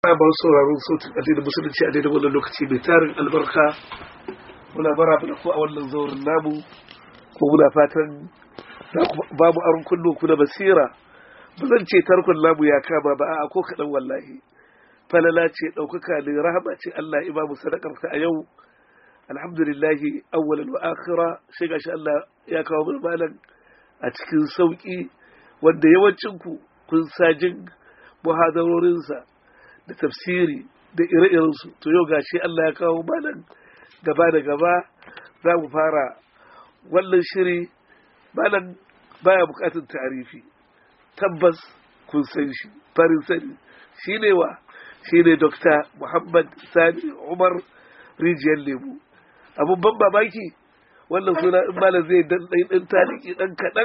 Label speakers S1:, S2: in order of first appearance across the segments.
S1: ba sauraron sautin addinin musulunci a daidai wannan lokaci mai tarin albarka muna bara da ku a wannan zaurin namu ko muna fatan za ku ba mu aron kullu ku da basira ba zan ce tarkon namu ya kama ba a ko kaɗan wallahi falala ce ɗaukaka ne rahama ce Allah ya ba mu sadakar ta a yau alhamdulillahi awwalan wa akhira sai gashi Allah ya kawo mana malam a cikin sauki wanda yawancin ku kun sa jin muhadarorinsa da tafsiri da ire-irensu to yau gashi Allah ya kawo malam gaba da gaba za mu fara wannan shiri malam baya bukatun tarifi tabbas kun san shi farin sani shi ne wa shi ne dokta muhammad sani umar rijiyar lemu abun ban mamaki wannan suna in malam zai dan ɗan taliki ɗan kaɗan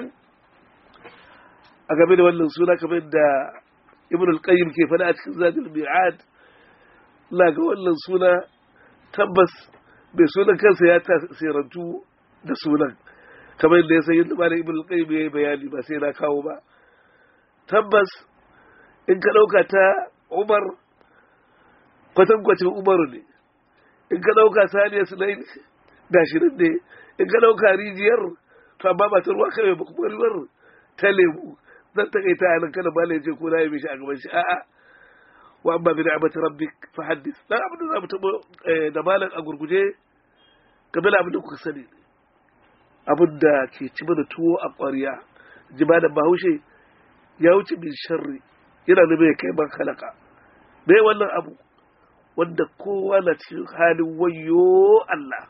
S1: a game da wannan suna kamar da ibn al-qayyim ke faɗa a cikin zadul mi'ad la ga wannan suna tabbas bai sunan kansa ya tasirantu da sunan kamar yadda ya san yadda malam ibn al-qayyim ya yi bayani ba sai na kawo ba tabbas in ka ɗauka ta umar kwatankwacin umaru ne in ka ɗauka saniya sunayin dashirin ne in ka ɗauka rijiyar to amma ba ta ruwa kawai ba kuma ruwar ta lemu zan takaita a nan kada malam ce ko na yi mishi a gaban shi a'a wa amma bi ni'mati rabbik fa haddith dan abin da zamu tabo da malam a gurguje kabila abin da kuka sani abin da ke ci mana tuwo a ƙwarya jima da bahaushe ya wuce min sharri yana da mai kai man halaka bai wannan abu wanda kowa na cikin halin wayo Allah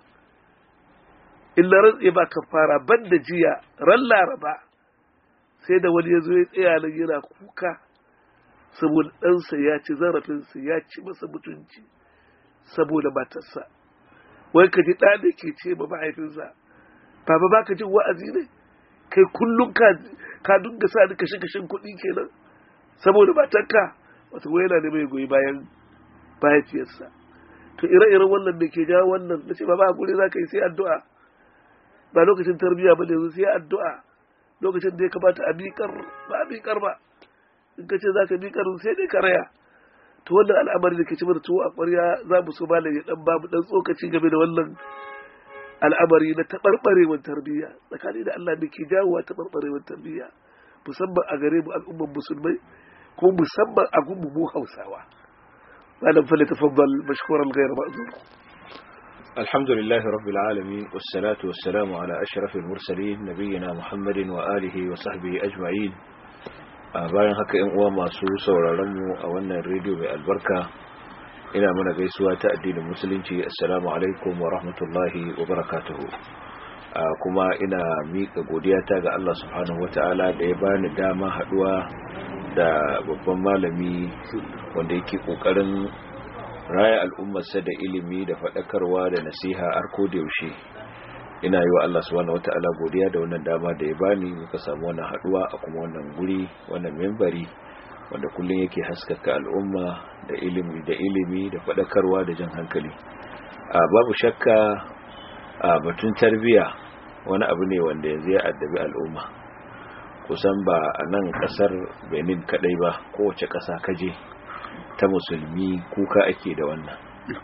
S1: illa rantse ba ka fara banda jiya ran laraba sai da wani ya zo ya tsaya nan yana kuka saboda ɗansa ya ci zarafinsa ya ci masa mutunci saboda matarsa wai ka ji ɗa da ke ce ma mahaifinsa baba ba ka jin wa'azi ne kai kullum ka dunga sa ni kashe kashen kuɗi kenan saboda matarka wata wai yana ne mai goyi bayan mahaifiyarsa to ire-iren wannan da ke jawo wannan na ce ba ba hakuri za ka yi sai addu'a ba lokacin tarbiyya ba ne sai addu'a lokacin da ya kamata a miƙar ba a miƙar ba in ka ce za ka miƙar sai dai ka raya to wannan al'amari da ke ci mana tuwo a ƙwarya za mu so malam ya dan ba mu dan tsokaci game da wannan al'amari na taɓarɓarewar tarbiyya tsakani da Allah da ke jawowa taɓarɓarewar tarbiyya musamman a gare mu al'umman musulmai kuma musamman a gunmu mu hausawa malam fa tafaddal mashkuran ghayr ma'zur
S2: الحمد لله رب العالمين والصلاة والسلام على أشرف المرسلين نبينا محمد وآله وصحبه أجمعين bayan haka ‘yan uwa masu sauraronmu a wannan rediyo mai albarka ina mana gaisuwa ta addinin musulunci assalamu alaikum wa rahmatullahi wa barakatuhu kuma ina miƙa godiyata ga Allah subhanahu wa ta'ala da ya bani dama haɗuwa da babban malami wanda yake ƙoƙarin raya al'ummarsa da ilimi da faɗakarwa da nasiha har ko da yaushe ina yi wa Allah subhanahu wata'ala godiya da wannan dama da ya bani muka samu wannan haduwa a kuma wannan guri wannan membari wanda kullum yake haskaka al'umma da ilimi da ilimi da faɗakarwa da jan hankali a babu shakka a batun tarbiya wani abu ne wanda yanzu ya addabi al'umma kusan ba a nan kasar benin kadai ba kowace ƙasa kaje ta musulmi kuka ake da wannan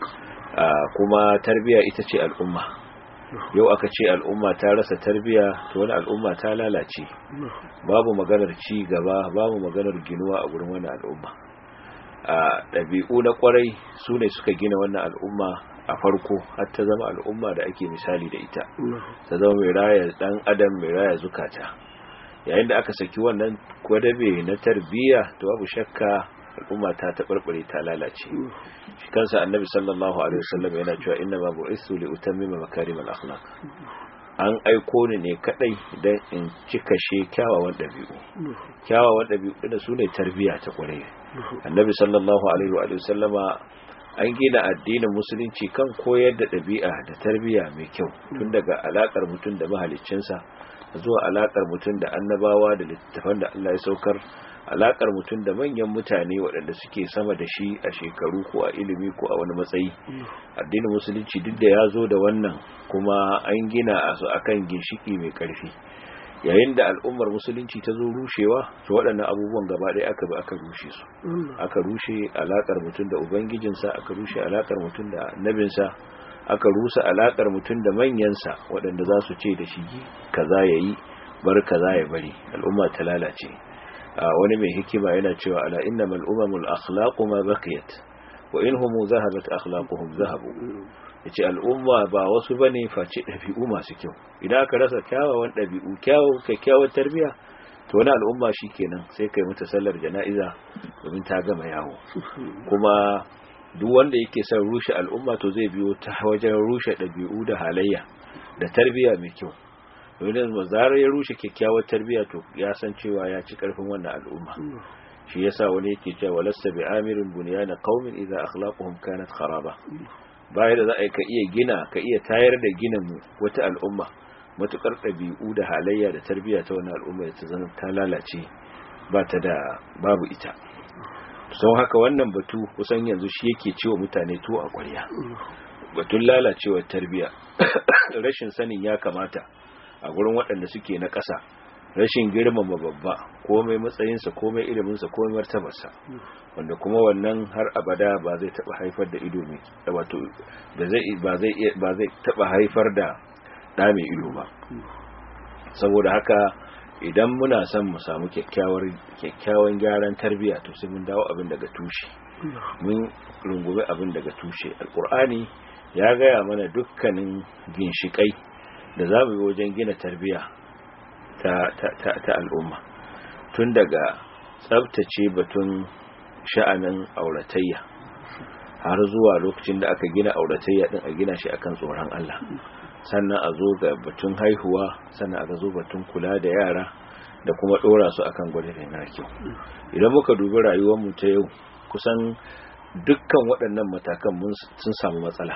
S2: kuma tarbiya ita ce al'umma yau aka ce al'umma ta rasa tarbiya to wani al'umma ta lalace babu maganar ci gaba babu maganar ginuwa a gurin wani al'umma a ɗabi'u na kwarai su ne suka gina wannan al'umma a farko har ta zama al'umma da ake misali da ita ta zama mai raya dan adam mai raya zukata yayin da aka saki wannan kwadabe na tarbiya to babu shakka al'umma ta taɓarɓare ta lalace shi kansa annabi sallallahu alaihi wasallam yana cewa inna ma bu'istu li utammima makarimal akhlaq an aiko ni ne kadai dan in cika she kyawawan dabi'u kyawawan dabi'u da su ne tarbiya ta kware annabi sallallahu alaihi wa sallama an gina addinin musulunci kan koyar da dabi'a da tarbiya mai kyau tun daga alakar mutum da mahaliccinsa zuwa alakar mutum da annabawa da littattafan da Allah ya saukar alakar mutum da manyan mutane waɗanda suke sama da shi a shekaru ko a ilimi ko a wani matsayi addinin musulunci duk da ya zo da wannan kuma an gina a su akan ginshiki mai ƙarfi yayin da al'ummar musulunci ta zo rushewa to waɗannan abubuwan gaba ɗaya aka bi aka rushe su aka rushe alakar mutum da ubangijinsa aka rushe alakar mutum da annabinsa aka rusa alakar mutum da manyansa waɗanda za su ce da shi kaza ya yi bar kaza ya bari al'umma ta lalace wani mai hikima yana cewa ala innamal umamul akhlaqu ma baqiyat wa inhum zahabat akhlaquhum zahabu yace al'umma ba wasu bane face dabi'u masu kyau idan aka rasa kyawawan dabi'u kyawu kyakkyawar tarbiya to wani al'umma shikenan sai kai mata sallar jana'iza domin ta gama yawo kuma duk wanda yake son rushe al'umma to zai biyo ta wajen rushe dabi'u da halayya da tarbiya mai kyau domin da zarar ya rushe kyakkyawar tarbiya to ya san cewa ya ci karfin wannan al'umma shi yasa wani yake cewa walasta bi amirin bunyana qaumin idza akhlaquhum kanat kharaba bayan da za a ka iya gina ka iya tayar da ginin wata al'umma matukar ɗabi'u da halayya da tarbiyya ta wani al'umma da ta zama ta lalace ba ta da babu ita sau haka wannan batu kusan yanzu shi yake cewa mutane to a ƙwarya batun lalacewar tarbiyya rashin sanin ya kamata a gurin waɗanda suke na ƙasa rashin girmama babba komai matsayinsa komai iliminsa komai martabarsa wanda kuma wannan har abada ba zai taba haifar da ido mai wato ba zai ba zai ba zai taba haifar da da mai ido ba saboda haka idan muna son mu samu kyakkyawar kyakkyawan gyaran tarbiyya to sai mun dawo abin daga tushe mun rungume abin daga tushe alqur'ani ya gaya mana dukkanin ginshikai da za mu yi wajen gina tarbiyya ta, ta, ta, ta al'umma tun daga tsabtace batun sha'anin auratayya har zuwa lokacin da aka gina auratayya din a gina shi akan tsoron Allah sannan a zo ga batun haihuwa sannan aka zo batun kula da yara da kuma dora su akan gwada na kyau idan muka dubi rayuwar mu ta yau kusan dukkan waɗannan matakan sun samu matsala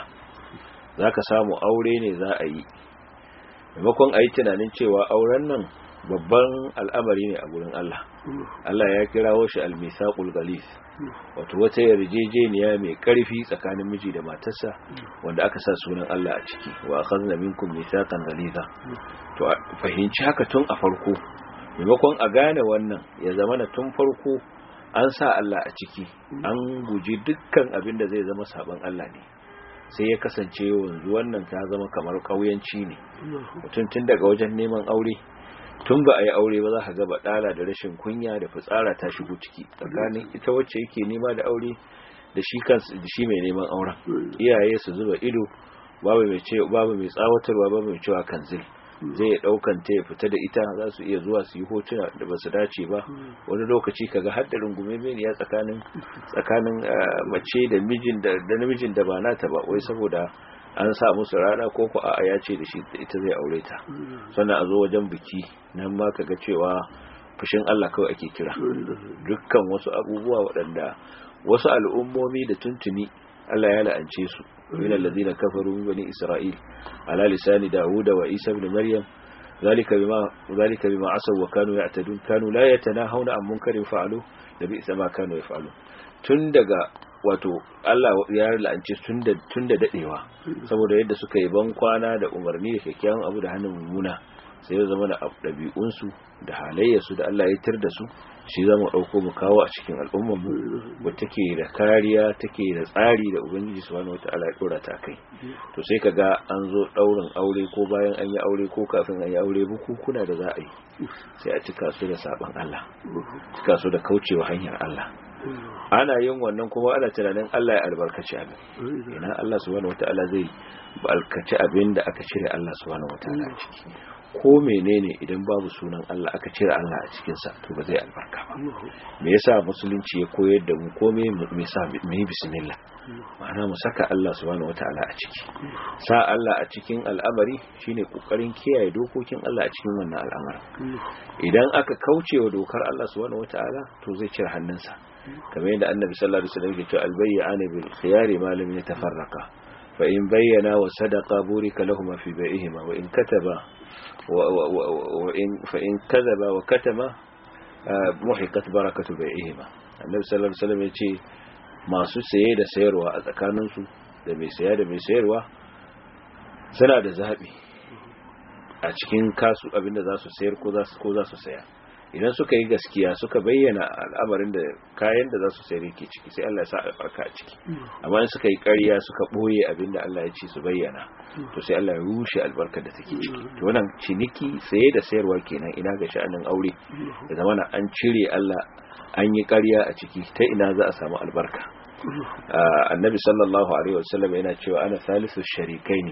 S2: zaka samu aure ne za a yi maimakon a yi tunanin cewa auren nan babban al'amari ne a gurin Allah Allah ya kirawo shi al-misaqul ghalis wato wata yarjejeniya mai karfi tsakanin miji da matarsa wanda aka sa sunan Allah a ciki wa akhadna minkum misaqan ghaliza to fahimci haka tun a farko maimakon a gane wannan ya zama na tun farko an sa Allah a ciki an guji dukkan abin da zai zama saban Allah ne sai ya kasance yanzu wannan ta zama kamar ƙauyanci ne mutum tun daga wajen neman aure tun ba a yi aure ba za ka gaba ɗala da rashin kunya da fitsara ta shigo ciki tsakanin ita wacce yake nema da aure da shi kansu da shi mai neman auren iyaye su zuba ido babu mai ce babu mai tsawatarwa babu mai cewa kanzil zai daukan ta ya fita da ita za su iya zuwa su yi hotuna da ba su dace ba wani lokaci kaga har da rungume ya tsakanin tsakanin mace da mijin da namijin da ba nata ba wai saboda an sa musu rana ko ko a'a ya ce da shi ita zai aure ta sannan a zo wajen biki nan ma kaga cewa fushin Allah kawai ake kira dukkan wasu abubuwa waɗanda wasu al'ummomi da tuntuni Allah ya la'ance su min alladhina kafaru min bani isra'il ala lisani dauda wa isa ibn maryam zalika bima zalika bima asaw wa kanu ya'tadun kanu la yatanahawna an munkarin fa'alu da bi sama kanu yaf'alu tun daga wato Allah ya la'ance tun da tun da dadewa saboda yadda suka yi ban kwana da umarni da kyakkyawan abu da hannun mummuna sai ya zama da ɗabi'unsu da halayyarsu da Allah ya tir da su shi za mu ɗauko mu kawo a cikin al'ummarmu ba take da kariya take da tsari da ubangiji subhanahu wata'ala ya ɗora ta kai to sai ka ga an zo ɗaurin aure ko bayan an yi aure ko kafin an yi aure bukukuna da za a yi sai a cika su da saɓon Allah cika su da kaucewa hanyar Allah ana yin wannan kuma ana tunanin Allah ya albarkaci abin ina Allah subhanahu wata'ala zai alkaci abin da aka cire Allah subhanahu wata'ala a ciki ko menene idan babu sunan Allah aka cire Allah a cikin sa to ba zai albarka ba me yasa musulunci ya koyar da mu ko me me yasa mu yi bismillah ma'ana mu saka Allah subhanahu wataala a ciki sa Allah a cikin al'amari shine kokarin kiyaye dokokin Allah a cikin wannan al'amari idan aka kauce wa dokar Allah subhanahu wataala to zai cire hannunsa kamar yadda annabi sallallahu alaihi wasallam ya ce albayyana bil khiyari ma lam yatafarraqa fa in bayyana wa sadaqa burika lahum fi bai'ihima wa in kataba وإن فإن كذب وكتم محقت بركة بيعهما النبي صلى الله عليه وسلم yace masu saye da sayarwa a tsakaninsu da mai saya da mai sayarwa suna da zaɓi a cikin kasu abinda za su sayar ko za su ko za su saya idan suka yi gaskiya suka bayyana al'amarin da kayan da za su sayar yake ciki sai Allah ya sa albarka a ciki amma in suka yi ƙarya suka boye abinda Allah ya ce su bayyana to sai Allah ya rushe albarkar da take ciki to wannan ciniki saye da sayarwa kenan ina ga sha'anin aure da zamana an cire Allah an yi ƙarya a ciki ta ina za a samu albarka annabi sallallahu alaihi wasallam yana cewa ana salisu sharikaini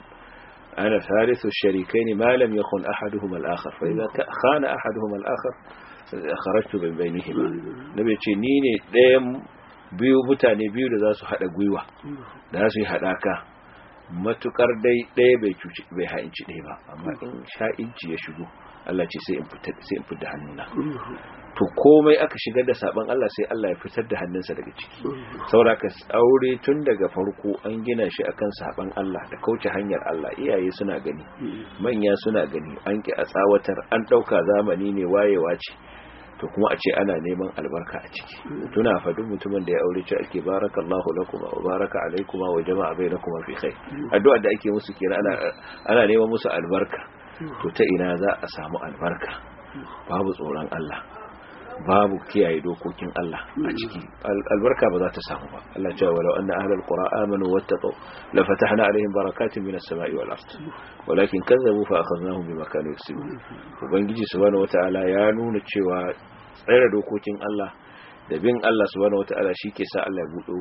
S2: ana salisu sharikaini ma lam yakun ahaduhum al-akhar fa idza khana ahaduhum al-akhar kharajtu min bainihima nabi ce ni ne ɗayan biyu mutane biyu da za su hada gwiwa da za su yi hadaka matukar dai ɗaya bai cuci bai ha'inci ɗaya ba amma in sha'inci ya shigo Allah ce sai in fitar sai in fitar hannuna to komai aka shigar da saban Allah sai Allah ya fitar da hannunsa daga ciki sauraka aure tun daga farko an gina shi akan saban Allah da kauce hanyar Allah iyaye suna gani manya suna gani an ki a tsawatar an dauka zamani ne wayewa ce to kuma a ce ana neman albarka a ciki tuna fa duk mutumin da ya aure ce ake barakallahu lakum wa baraka alaikum wa jama'a bainakum fi khair addu'a da ake musu kira ana ana neman musu albarka to ta ina za a samu albarka babu tsoron Allah babu kiyaye dokokin Allah a ciki albarka ba za ta samu ba Allah cewa walau anna ahlul qura amanu wattaqu la fatahna alaihim barakatin minas sama'i wal ard walakin kazzabu fa akhadnahum bima kanu yaksubun ubangiji subhanahu wataala ya nuna cewa tsare dokokin Allah da bin Allah subhanahu wataala shike sa Allah ya budo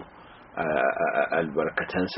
S2: albarkatansa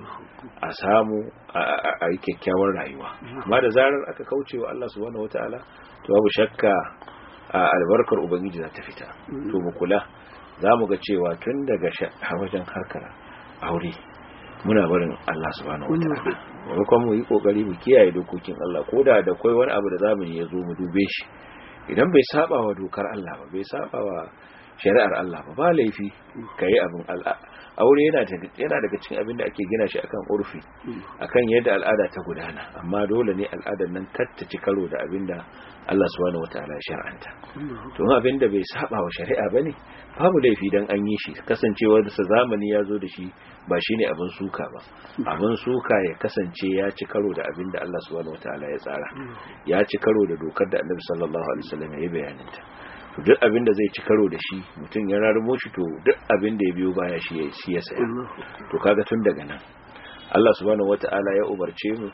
S2: a samu a yi kyakkyawar rayuwa amma da zarar aka kauce wa Allah subhanahu wataala to babu shakka a albarkar ubangiji za ta fita to mu kula za mu ga cewa tun daga wajen harkar aure muna barin Allah subhanahu wataala maimakon mu yi kokari mu kiyaye dokokin Allah ko da da kai wani abu da zamani ya zo mu dube shi idan bai saba wa dokar Allah ba bai saba wa shari'ar Allah ba ba laifi kai abin Allah aure yana yana daga cikin abin da ake gina shi akan urfi akan yadda al'ada ta gudana amma dole ne al'adar nan kar ta ci karo da abin da Allah subhanahu wataala ya shar'anta to abin da bai saba wa shari'a bane babu laifi dan an yi shi kasancewar da zamani ya zo da shi ba shine abin suka ba abin suka ya kasance ya ci karo da abin da Allah subhanahu wataala ya tsara ya ci karo da dokar da Annabi sallallahu alaihi wasallam ya yi bayanin ta to duk abin da zai ci karo da shi mutum ya rarmo shi to duk abin da ya biyo baya shi shi ya saya to kaga tun daga nan Allah subhanahu wataala ya umarce mu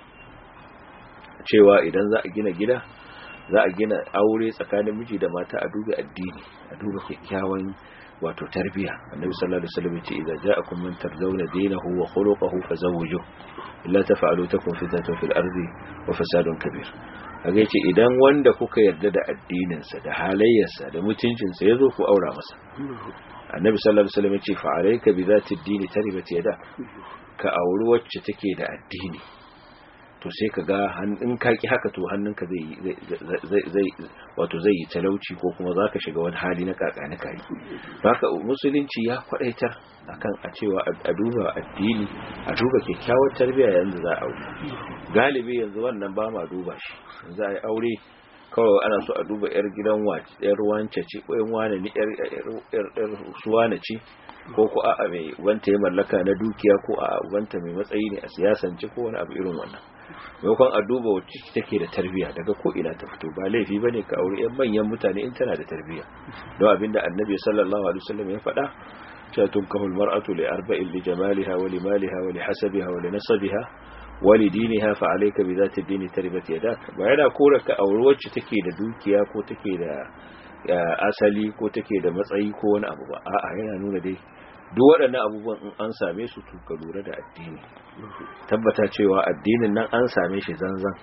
S2: cewa idan za a gina gida za a gina aure tsakanin miji da mata a duba addini a duba kyakkyawan wato tarbiya annabi sallallahu alaihi wasallam yace idza ja'akum man tardawna dinahu wa khuluquhu fazawwijuhu illa taf'alu takun fitnatun fil ardi wa fasadun kabir kaga yace idan wanda kuka yarda da addinin sa da halayyarsa da mutuncin sa yazo ku aura masa annabi sallallahu alaihi wasallam yace fa alayka bi zati ad-din taribat yada ka auri wacce take da addini to sai ka ga in ka ki haka to hannunka zai zai wato zai yi talauci ko kuma zaka shiga wani hali na kakani kai haka musulunci ya kwadaitar akan a cewa a duba addini a duba kyakkyawar tarbiyya yanzu za a galibi yanzu wannan ba ma duba shi yanzu a yi aure kawai ana so a duba yar gidan yar wance ce ko yan wane ne yar yar suwana ce ko ko a'a mai wanta ya mallaka na dukiya ko a'a wanta mai matsayi ne a siyasance ko wani abu irin wannan maimakon a duba wacce take da tarbiyya daga ko ina ta fito ba laifi bane ka aure yan manyan mutane in tana da tarbiyya don abinda annabi sallallahu alaihi wasallam ya faɗa cewa tunkahu almar'atu li arba'in li jamaliha wa li maliha wa li hasabiha wa li nasabiha wa li diniha fa alayka bi dhati dini taribat yadak ba yana kora ka aure wacce take da dukiya ko take da asali ko take da matsayi ko wani abu ba a'a yana nuna dai duk waɗannan abubuwan in an same su to ka lura da addini tabbata cewa addinin nan an same shi zanzan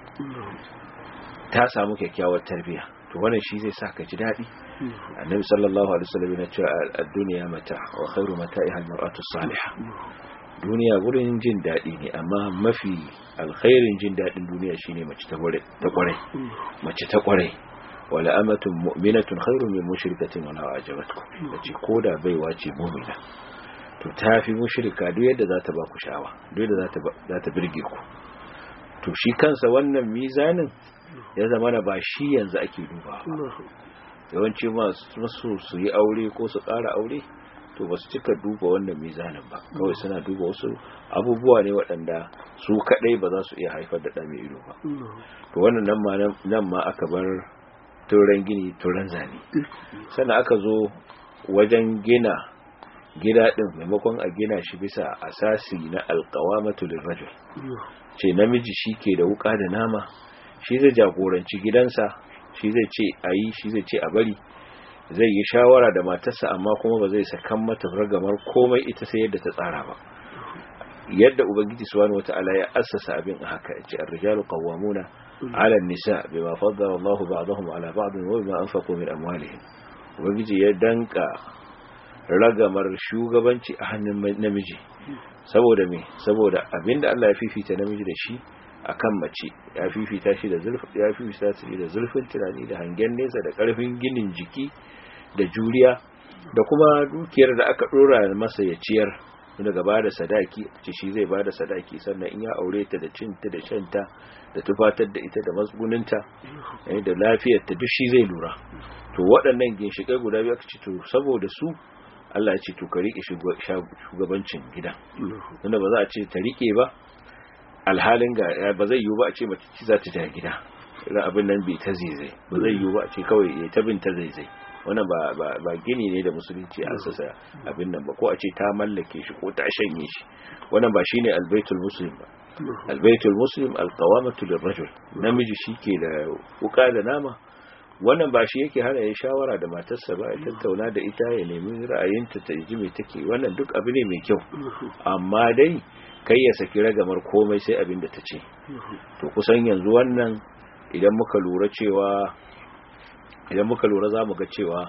S2: ta samu kyakkyawar tarbiyya to wannan shi zai sa ka ji daɗi annabi sallallahu alaihi wasallam yana cewa ad-dunya mata wa khairu mata'iha al-mar'atu salihah duniya gurin jin daɗi ne amma mafi alkhairin jin daɗin duniya shine mace ta kware ta kware mace ta kware wala amatun mu'minatun khairun min mushrikatin wala ajabatkum dace koda baiwa ce mu'mina to tafi mushrika duk yadda za ta ba ku sha'awa duk yadda za ta za ta birge ku to shi kansa wannan mizanin ya zama na ba shi yanzu ake dubawa yawanci masu su yi aure ko su ƙara aure to ba su cika duba wannan mizanin ba kawai suna duba wasu abubuwa ne waɗanda su kaɗai ba za su iya haifar da ɗa mai ido ba to wannan nan ma nan ma aka bar turan gini turan zane sannan aka zo wajen gina gida ɗin maimakon a gina shi bisa asasi na alƙawamatu lirrajul ce namiji shi ke da wuka da nama shi zai jagoranci gidansa shi zai ce a yi shi zai ce a bari zai yi shawara da matarsa amma kuma ba zai sakan mata ragamar komai ita sai yadda ta tsara ba yadda ubangiji subhanahu wata'ala ya assasa abin a haka yace ar-rijalu qawwamuna 'ala an-nisa bima faddala Allahu ba'dahum 'ala ba'din wa bima anfaqu min amwalihim ubangiji ya danka ragamar shugabanci a hannun namiji saboda me saboda abinda Allah ya fifita namiji da shi akan mace ya fifita shi da zulfin ya fifita shi da zulfin tunani da hangen nesa da karfin ginin jiki da juriya da kuma dukiyar da aka dora masa ya ciyar daga ba da sadaki ce shi zai ba da sadaki sannan in ya aure ta da cinta da shanta da tufatar da ita da matsuguninta da lafiyarta duk shi zai lura to waɗannan ginshiƙai guda biyu aka ce to saboda su Allah ya ce to ka riƙe shugabancin gidan tunda ba za a ce ta riƙe ba alhalin ga ba zai yiwu ba a ce mace ci za ta ja gida irin abin nan bai ta zai ba zai yiwu ba a ce kawai ya ta bin ta zai wannan ba ba gini ne da musulunci an sasa abin nan ba ko a ce ta mallake shi ko ta shanye shi wannan ba shine albaitul muslim ba albaitul muslim alqawamatu lirrajul namiji shike da wuka da nama wannan ba shi yake hana ya shawara da matarsa ba ya tattauna da ita ya nemi ra'ayinta ta ji me take wannan duk abu ne mai kyau amma dai kai ya saki ragamar komai sai abin da ta ce to kusan yanzu wannan idan muka lura cewa idan muka lura za mu ga cewa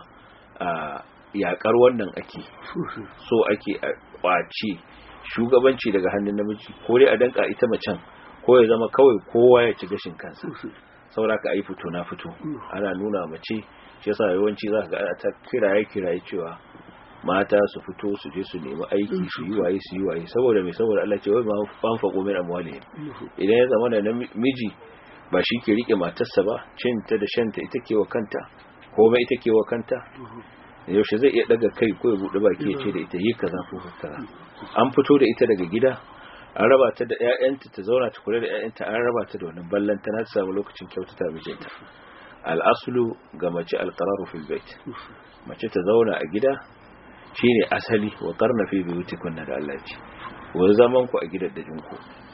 S2: yakar wannan ake so ake kwace shugabanci daga hannun namiji ko dai a danka ita macen ko ya zama kawai kowa ya ci gashin kansa saboda ka yi fito na fito ana nuna mace shi yasa yawanci za ka ga ta kiraye kiraye cewa mata su fito su je su nemi aiki su yi waye su yi waye saboda mai saboda Allah ce wai ma fanfaqo min amwalihim idan ya zama da miji ba shi ke rike matarsa ba cinta da shanta ita ke wa kanta komai ita ke wa kanta yaushe zai iya daga kai ko ya bude baki ya ce da ita yi kaza ko kaza an fito da ita daga gida an raba ta da ƴaƴanta ta zauna ta kula da ƴaƴanta an raba ta da wannan ballan ta na samu lokacin kyautata mijinta al'aslu ga mace alqararu fil bait mace ta zauna a gida shine asali wa qarna fi buyutikunna da Allah ce wa zaman ku a gidan da jinku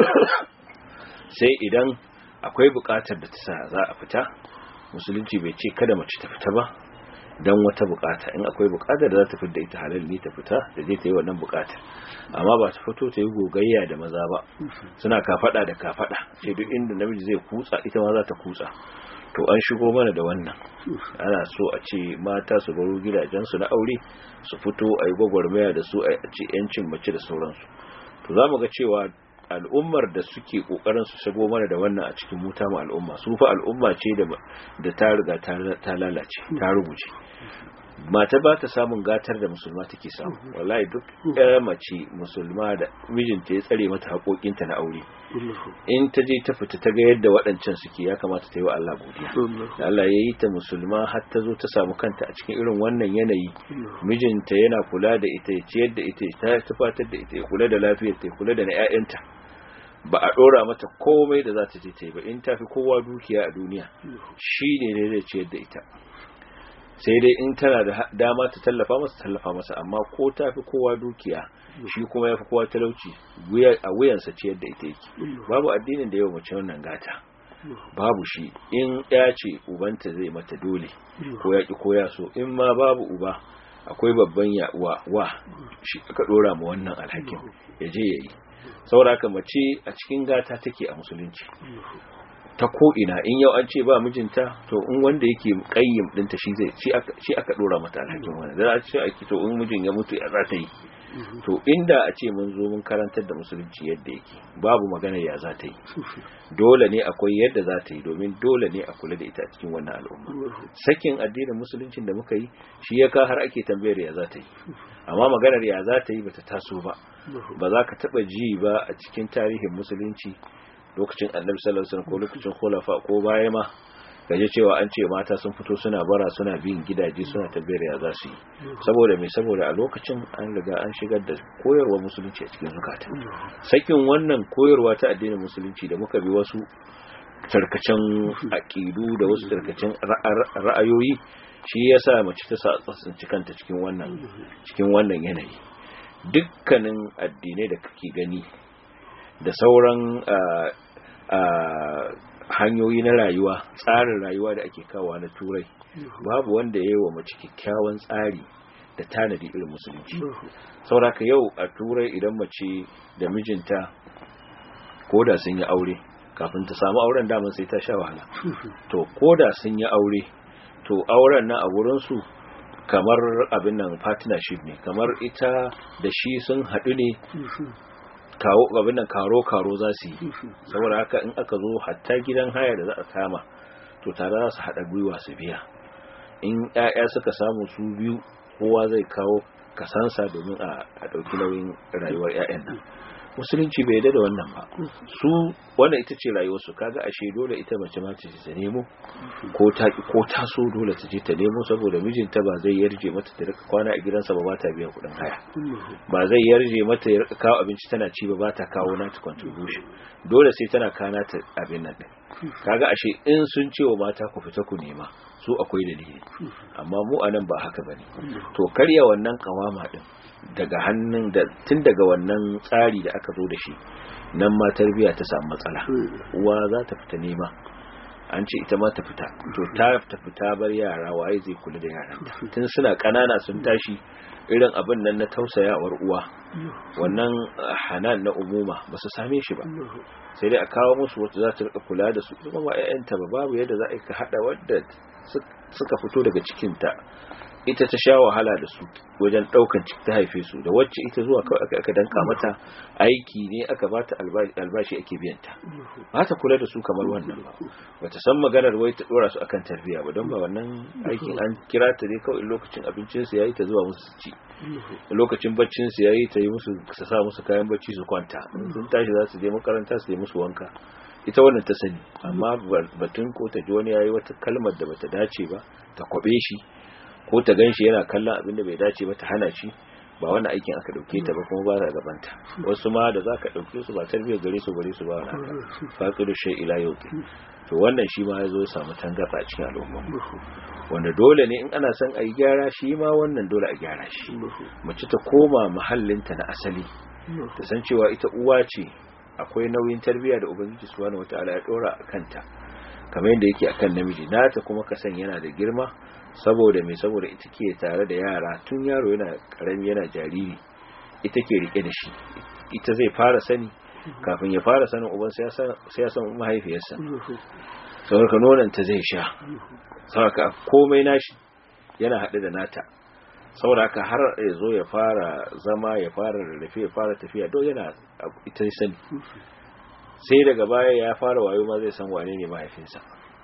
S2: sai idan akwai bukatar da ta sa za a fita musulunci bai ce kada mace ta fita ba dan wata bukata in akwai bukatar da za ta fita ita halal ne ta fita da zai ta yi wannan bukatar amma ba ta fito ta yi gogayya da maza ba suna kafada da kafada sai duk inda namiji zai kutsa ita ma za ta kutsa to an shigo mana da wannan ana so a ce mata su baro gidajensu na aure su fito a yi gwagwarmaya da su a ce yancin mace da sauransu to za mu ga cewa al'ummar da suke kokarin su shigo mana da wannan a cikin muta mu al'umma su fa al'umma ce da ta riga ta lalace ta rubuce mata ba ta samun gatar da musulma take samu wallahi duk ɗaya mace musulma da mijinta ya tsare mata haƙoƙinta na aure in ta je ta fita ta ga yadda waɗancan suke ya kamata ta yi wa Allah godiya da Allah ya yi ta musulma har ta zo ta samu kanta a cikin irin wannan yanayi mijinta yana kula da ita ya ciyar da ita ta tufatar da ita ya kula da lafiyar ta ya kula da na ƴaƴanta ba a ɗora mata komai da za ta je ta yi ba in ta fi kowa dukiya a duniya shi ne zai ciyar da ita sai dai in tana da dama ta tallafa masa tallafa masa amma ko ta fi kowa dukiya shi kuma ya fi kowa talauci a wuyansa ciyar da ita yake babu addinin da yau mace wannan gata babu shi in ya ce ubanta zai mata dole ko ya ki ko ya so in ma babu uba akwai babban ya wa, wa shi aka dora ma wannan alhakin ya je yayi saboda mace a cikin gata take a musulunci ta ko'ina in yau an ce ba mijinta to in wanda yake kayyim dinta shi zai shi aka dora mata alhakin wani da a ce ake to in mijin ya mutu ya za ta yi to inda a ce mun zo mun karantar da musulunci yadda yake babu magana ya za ta yi dole ne akwai yadda za ta yi domin dole ne a kula da ita a cikin wannan al'umma sakin addinin musuluncin da muka yi shi ya ka har ake tambayar ya za ta yi amma maganar ya za ta yi bata taso ba ba za ka taba ji ba a cikin tarihin musulunci lokacin annabi sallallahu alaihi wasallam ko lokacin khulafa ko baya ma gaje cewa an ce mata sun fito suna bara suna bin gidaje suna tabbiyar ya za su yi saboda mai saboda a lokacin an riga an shigar da koyarwa musulunci a cikin zukata sakin wannan koyarwa ta addinin musulunci da muka bi wasu tarkacen aƙidu da wasu tarkacen ra'ayoyi shi ya sa mace ta tsinci kanta cikin wannan cikin wannan yanayi dukkanin addinai da kake gani da sauran hanyoyi na rayuwa tsarin rayuwa da ake kawo na turai babu wanda ya yi wa mace kyakkyawan tsari da tanadi irin musulunci sauraka yau a turai idan mace da mijinta ko da sun yi aure kafin ta samu auren daman sai ta sha wahala to ko da sun yi aure to auren nan a wurinsu kamar abin nan partnership ne kamar ita da shi sun haɗu ne kawo abin nan karo karo za su yi saboda haka in aka zo hatta gidan haya da za a kama to tare za su haɗa gwiwa su biya in 'ya'ya suka samu su biyu kowa zai kawo kasansa domin a ɗauki nauyin rayuwar 'ya'yan nan musulunci bai da wannan ba su wannan ita ce rayuwarsu kaga ashe dole ita mace ma ta ta nemo ko ta ko ta so dole ta je ta nemo saboda mijinta ba zai yarje mata ta rika kwana a gidansa ba ba ta biyan kuɗin haya ba zai yarje mata ya rika kawo abinci tana ci ba ba ta kawo nata contribution dole sai tana kana ta abin nan din kaga ashe in sun ce wa mata ku fita ku nema su akwai dalili amma mu anan ba haka bane to karya wannan kawama din daga hannun da tun daga wannan tsari da aka zo da shi nan ma tarbiya ta samu matsala uwa za ta fita nema an ce ita ma ta fita to ta ta fita bar yara waye zai kula da yaran tun suna kanana sun tashi irin abin nan na tausayawar uwa wannan hanan na umuma ba su same shi ba sai dai a kawo musu wata za ta rika kula da su kuma ba 'ya'yanta ba babu yadda za a ka hada wadda suka fito daga cikinta ita ta sha wahala da su wajen daukan ciki ta haife su da wacce ita zuwa kawai aka aka danka mata aiki ne aka bata albashi ake biyan ta ba ta kula da su kamar wannan ba bata san maganar wai ta dora su akan tarbiyya ba don ba wannan aikin an kira ta ne kawai lokacin abincin su yayi ta zuwa musu ci lokacin baccin su yayi ta yi musu su sa musu kayan bacci su kwanta sun tashi za su je makaranta su yi musu wanka ita wannan ta sani amma batun ko ta ji wani yayi wata kalmar da bata dace ba ta kwabe shi ko ta ganshi yana kallon abin da bai dace ba ta hana shi ba wannan aikin aka dauke ta ba kuma ba ta gabanta wasu ma da zaka dauke su ba tarbiyyar gare su gare su ba wani haka faqidu shay ila yauki to wannan shi ma ya zo samu tangarda cikin al'umma wanda dole ne in ana son a yi gyara shi ma wannan dole a gyara shi mace ta koma mahallinta na asali ta san cewa ita uwa ce akwai nauyin tarbiyya da ubangiji subhanahu wataala ya dora a kanta kamar yadda yake akan namiji nata kuma ka san yana da girma saboda me saboda ita ke tare da yara tun yaro yana karami yana jariri ita ke rike da shi ita zai fara sani kafin ya fara sanin uban sai ya san mahaifiyarsa saboda nonon ta zai sha saboda komai nashi yana haɗe da nata saboda haka har ya zo ya fara zama ya fara rarrafe ya fara tafiya don yana ita sani sai daga baya ya fara wayo ma zai san wane ne mahaifinsa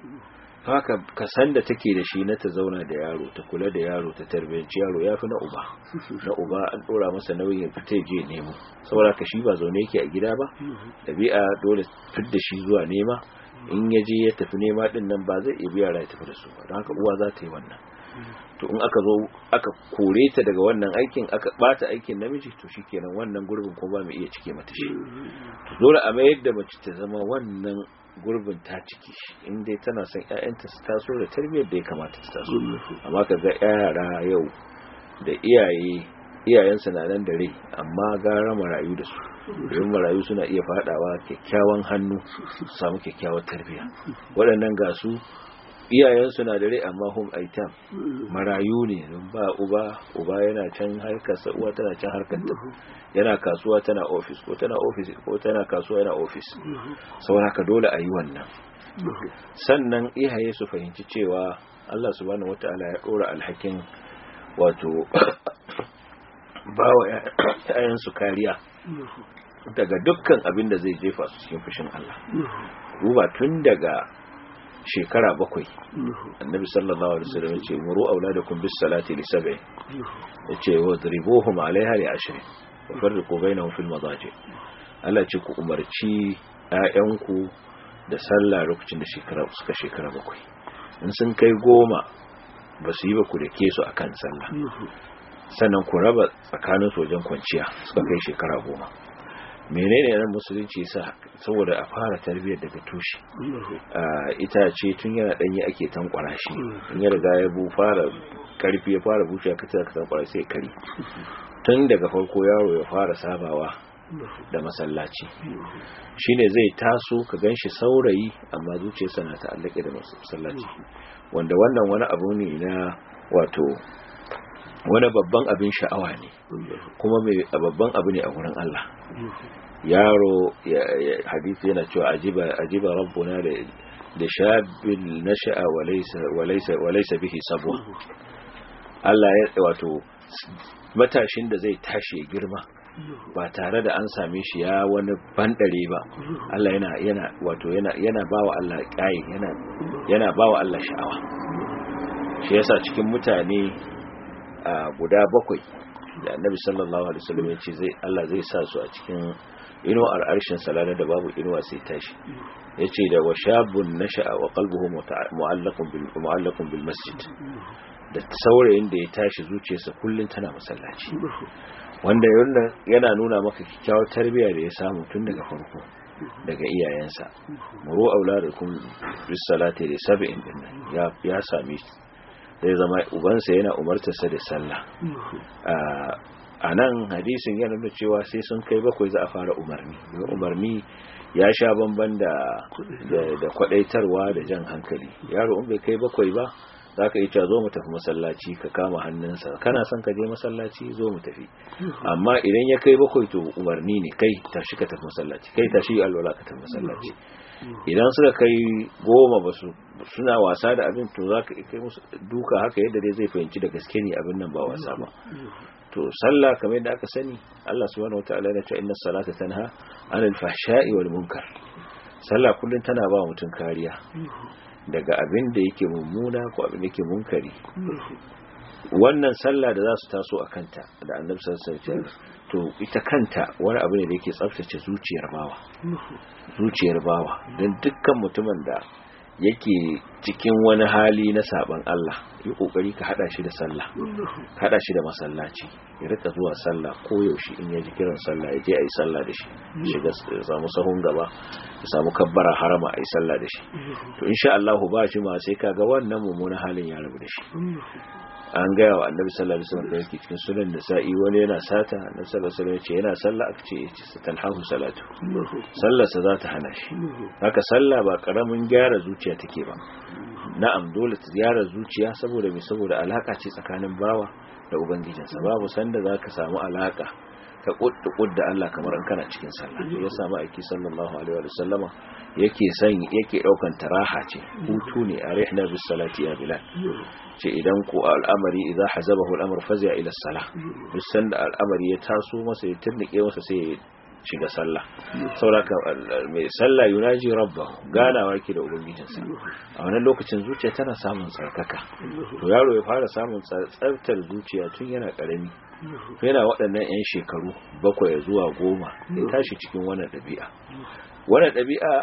S2: haka ka san da take da shi na ta zauna da yaro ta kula da yaro ta tarbiyyanci yaro ya fi na uba na uba an dora masa nauyin fita je nemo saboda ka shi ba zaune yake a gida ba ɗabi'a dole fit da shi zuwa nema in ya je ya tafi nema din nan ba zai iya biya ya tafi da su ba don haka uwa za ta yi wannan to in aka zo aka kore ta daga wannan aikin aka bata aikin namiji to shikenan wannan gurbin ko ba mu iya cike mata shi to dole a mayar da mace ta zama wannan gurbin ta ciki shi in dai tana son ƴaƴanta su taso da tarbiyyar da ya kamata su taso amma ka ga yara yau da iyaye iyayensu na nan da rai amma gara marayu da su domin marayu suna iya fadawa kyakkyawan hannu su samu kyakkyawar tarbiyya waɗannan ga su iyayensu na da rai amma hum aitam marayu ne don ba uba uba yana can harkarsa uwa tana can harkarta yana kasuwa tana ofis ko tana ofis ko tana kasuwa yana ofis saboda haka dole a yi wannan sannan iyaye su fahimci cewa Allah subhanahu wataala ya dora alhakin wato bawa yayansu kariya daga dukkan abin da zai jefa su cikin fushin Allah duba tun daga shekara bakwai annabi sallallahu alaihi wasallam yace muru auladakum bis salati li sab'i yace wadribuhum alaiha li ashri wa farriqu bainahum fil madaji Allah ce ku umarci ƴaƴanku da sallah lokacin da shekara suka shekara bakwai in sun kai goma ba su yi ba ku da ke su akan sallah sannan ku raba tsakanin wajen kwanciya suka kai shekara goma menene nan musulunci sa saboda a fara tarbiyyar daga tushe itace tun yana danyi ake tankwara shi in ya riga ya bu fara karfi ya fara bushe ka tsaka tankwara sai kari tun daga farko yaro ya fara sabawa da masallaci shine zai taso ka ganshi saurayi amma zuciyarsa na ta'allake da masallaci wanda wannan wani abu ne na wato wani babban abin sha'awa ne kuma mai babban abu ne a wurin Allah yaro hadisi yana cewa ajiba ajiba rabbuna da da shabil nasha'a walaysa walaysa walaysa bihi sabwa Allah ya wato matashin da zai tashi ya girma ba tare da an same shi ya wani bandare ba Allah yana yana wato yana yana bawa Allah kai yana yana bawa Allah sha'awa shi yasa cikin mutane guda bakwai da Annabi sallallahu alaihi wasallam ya ce zai Allah zai sa su a cikin inuwar arshin salana da babu inuwa sai tashi yace da washabun nasha'a wa qalbuhu mu'allaqun bil mu'allaqun bil masjid da saurayin da ya tashi zuciyarsa kullun tana masallaci wanda yana nuna maka kyakkyawar tarbiyya da ya samu tun daga farko daga iyayensa muru auladakum bis salati da sab'in din ya ya sami zai zama ubansa yana umartarsa da sallah a nan hadisin yana nuna cewa sai sun kai bakwai za a fara umarni umarni ya sha bamban da da kwadaitarwa da jan hankali yaro in bai kai bakwai ba za ka yi cewa zo mu tafi masallaci ka kama hannunsa kana son ka je masallaci zo mu tafi amma idan ya kai bakwai to umarni ne kai tashi ka tafi masallaci kai tashi alwala ka tafi masallaci idan suka kai goma ba su suna wasa da abin to za ka kai musu duka haka yadda dai zai fahimci da gaske ne abin nan ba wasa ba to sallah kamar yadda aka sani Allah subhanahu wataala ya ce inna salata tanha anil fahsha'i wal munkar sallah kullun tana ba mutum kariya daga abin da yake mummuna ko abin da yake munkari wannan sallah da za su taso a kanta da annabi sallallahu alaihi to ita kanta wani abu ne da yake tsaftace zuciyar bawa zuciyar bawa don dukkan mutumin da yake cikin wani hali na saban Allah yi kokari ka hada shi da sallah hada shi da masallaci ya rika zuwa sallah ko yaushe in ya ji kiran sallah ya je ayi sallah da shi shiga samu sahun gaba ya samu kabbara harama ayi sallah da shi to insha Allah ba shi ma sai kaga wannan mummunan halin ya rabu da shi an gaya wa annabi sallallahu alaihi wasallam da yake cikin sunan nisa'i wani yana sata annabi sallallahu alaihi wasallam ya ce yana sallah aka ce yace satanhahu salatu sallar sa za ta hana shi haka sallah ba karamin gyara zuciya take ba na'am dole ta gyara zuciya saboda me saboda alaka ce tsakanin bawa da ubangijinsa babu sanda zaka samu alaka ta kudda kudda Allah kamar an kana cikin sallah ya samu aiki sallallahu alaihi wa sallama yake san yake daukan taraha ce hutu ne arihna bis salati ya bilal ce idan ku al'amari idza hazabahu al'amr fazi'a ila salah duk sanda al'amari ya taso masa ya turnike masa sai ya shiga sallah sauraka mai sallah yunaji rabbahu ganawa yake da ubangijinsa a wannan lokacin zuciya tana samun tsarkaka to yaro ya fara samun tsartar zuciya tun yana karami yana waɗannan 'yan shekaru bakwai zuwa goma ya tashi cikin wannan ɗabi'a wannan ɗabi'a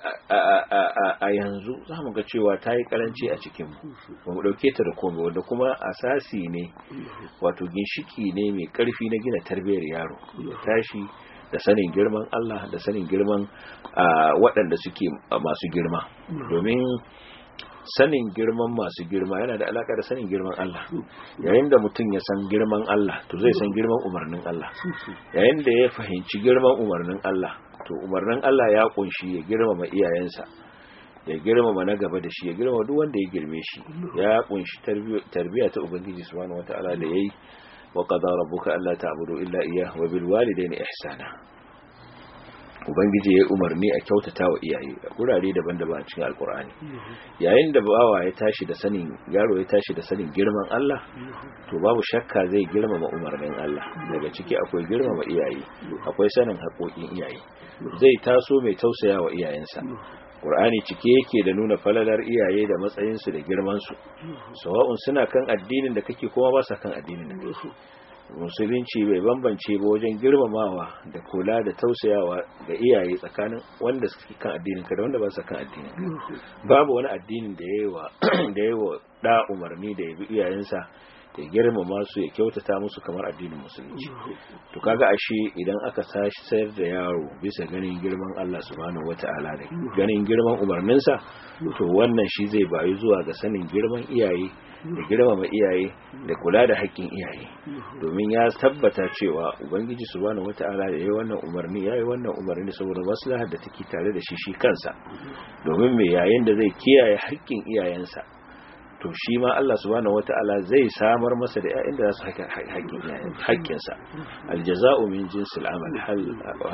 S2: a yanzu za mu ga cewa ta yi karanci a cikinmu ba mu ɗauke ta da komai wanda kuma asasi ne wato ginshiki ne mai ƙarfi na gina tarbiyyar yaro ya tashi da sanin girman Allah da sanin girman waɗanda suke masu girma domin sanin girman masu girma yana da alaka da sanin girman Allah yayin da mutum ya san girman Allah to zai san girman umarnin Allah yayin da ya fahimci girman umarnin Allah to umarnin Allah ya kunshi ya girmama iyayensa ya girmama na gaba da shi ya girmama duk wanda ya girme shi ya kunshi tarbiyya ta ubangiji subhanahu wataala da yayi wa qadara rabbuka alla ta'budu illa iyyah wa bil walidayni ihsana ubangiji ya umarni a kyautata wa iyaye a gurare daban-daban a cikin alkur'ani yayin da bawa ya tashi da sanin yaro ya tashi da sanin girman Allah to babu shakka zai girmama umarnin Allah daga ciki akwai girmama iyaye akwai sanin haƙoƙin iyaye zai taso mai tausaya wa iyayensa Qur'ani cike yake da nuna falalar iyaye da matsayinsu da girmansu sawa'un suna kan addinin da kake kuma ba sa kan addinin da kake musulunci bai bambance ba wajen girmamawa da kula da tausayawa ga iyaye tsakanin wanda suke kan addinin ka da wanda ba su kan addinin ka babu wani addinin da yayi wa da yayi wa da umarni da ya bi iyayensa ya girmama su ya kyautata musu kamar addinin musulunci to kaga ashe idan aka sashi sayar da yaro bisa ganin girman Allah subhanahu wata'ala da ganin girman umarninsa to wannan shi zai bayu zuwa ga sanin girman iyaye da girmama iyaye da kula da haƙƙin iyaye domin ya tabbata cewa ubangiji subhanahu wata'ala da yayi wannan umarni yayi wannan umarni saboda maslahar da take tare da shi shi kansa domin me yayin da zai kiyaye haƙƙin iyayensa to shi ma Allah subhanahu wata'ala zai samar masa da ƴaƴan da za su haƙƙin sa aljaza'u min jinsil amal hal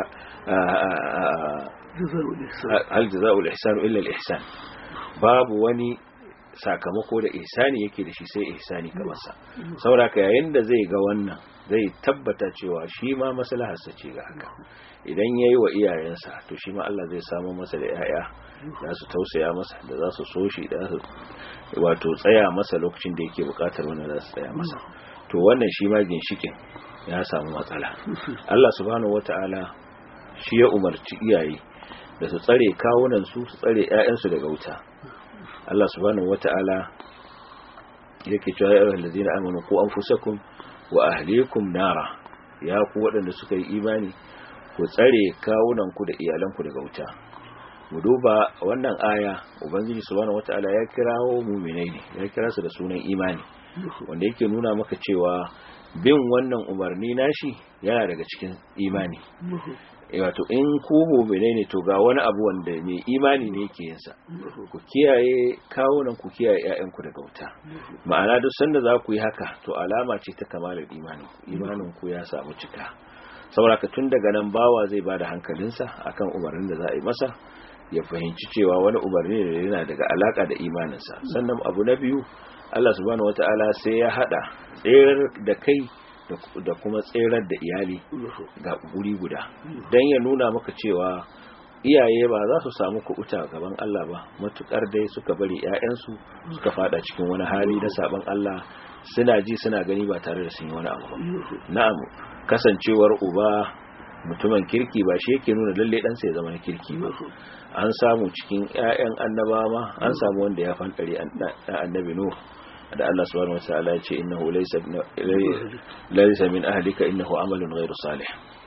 S2: hal jaza'u al-ihsan illa al-ihsan babu wani sakamako da ihsani yake da shi sai ihsani kamar sa sauraka yayin da zai ga wannan zai tabbata cewa shi ma maslaharsa ce ga haka idan yayi wa iyayensa to shi ma Allah zai samu masa da yaya za su tausaya masa da za su so shi da su wato tsaya masa lokacin da yake bukatar wannan za su tsaya masa to wannan shi ma ginshikin ya samu matsala Allah subhanahu wataala shi ya umarci iyaye da su tsare kawunan su su tsare ƴaƴansu daga wuta Allah subhanahu wata'ala yake cewa ya ayyuhal ladina amanu qu anfusakum wa ahlikum nara ya ku waɗanda suka yi imani ku tsare kawunan ku da iyalan ku daga wuta mu duba wannan aya ubangiji subhanahu wata'ala ya kirawo mu'minai ne ya kira su da sunan imani wanda yake nuna maka cewa bin wannan umarni nashi yana daga cikin imani wato in ku mu'mine ne to ga wani abu wanda mai imani ne yake yin sa ku kiyaye kawunan ku kiyaye ƴaƴan ku daga wuta ma'ana duk sanda za ku yi haka to alama ce ta kamalar imani imanin ku ya samu cika saboda tun daga nan bawa zai bada hankalinsa akan umarnin da za a yi masa ya fahimci cewa wani umarni ne yana daga alaka da imaninsa sannan abu na biyu Allah subhanahu wataala sai ya hada tserar da kai da kuma tserar da iyali ga guri guda don ya nuna maka cewa iyaye ba za su samu kuɓuta gaban Allah ba matukar dai suka bari 'ya'yansu suka fada cikin wani hali na saban Allah suna ji suna gani ba tare da sun yi wani abu na'am kasancewar uba mutumin kirki ba shi yake nuna lalle ɗansa ya zama na kirki ba an samu cikin 'ya'yan annabawa ma an samu wanda ya fantare annabi nuh da Allah subhanahu wa ta'ala ya ce innahu laysa laysa min ahlika innahu amalun ghayru salih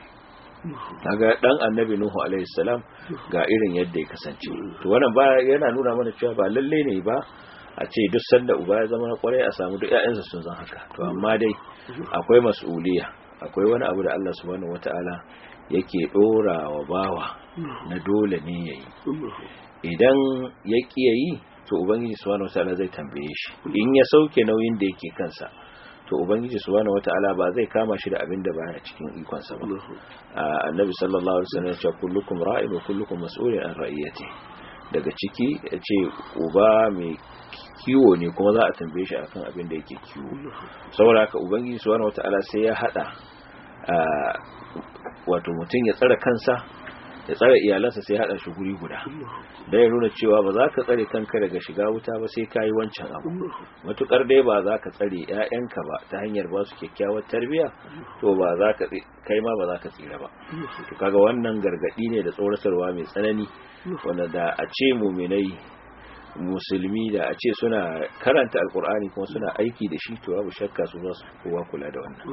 S2: kaga dan annabi nuhu alaihi salam ga irin yadda ya kasance to wannan ba yana nuna mana cewa ba lalle ne ba a ce duk sanda uba ya zama kwarai a samu duk ƴaƴansa sun zan haka to amma dai akwai mas'uliya akwai wani abu da Allah subhanahu wataala yake dora wa bawa na dole ne yayi idan ya ƙi yayi to ubangiji subhanahu wataala zai tambaye shi in ya sauke nauyin da yake kansa to ubangiji subhanahu wataala ba zai kama shi da abin da baya cikin ikon sa ba annabi sallallahu alaihi wasallam ya ce kullukum ra'in wa kullukum mas'ulun an ra'iyati daga ciki ya ce uba mai kiwo ne kuma za a tambaye shi akan abin da yake kiwo saboda haka ubangiji subhanahu wataala sai ya hada wato mutum ya tsara kansa ya tsare iyalansa sai haɗa shi guri guda da ya nuna cewa ba za ka tsare kanka daga shiga wuta ba sai ka yi wancan abu matukar dai ba za ka tsare 'ya'yanka ba ta hanyar ba su kyakkyawar tarbiyya to ba za ka kai ma ba za ka tsira ba to kaga wannan gargadi ne da tsoratarwa mai tsanani wanda da a ce muminai musulmi da a ce suna karanta alkur'ani kuma suna aiki da shi to babu shakka su za su kowa kula da wannan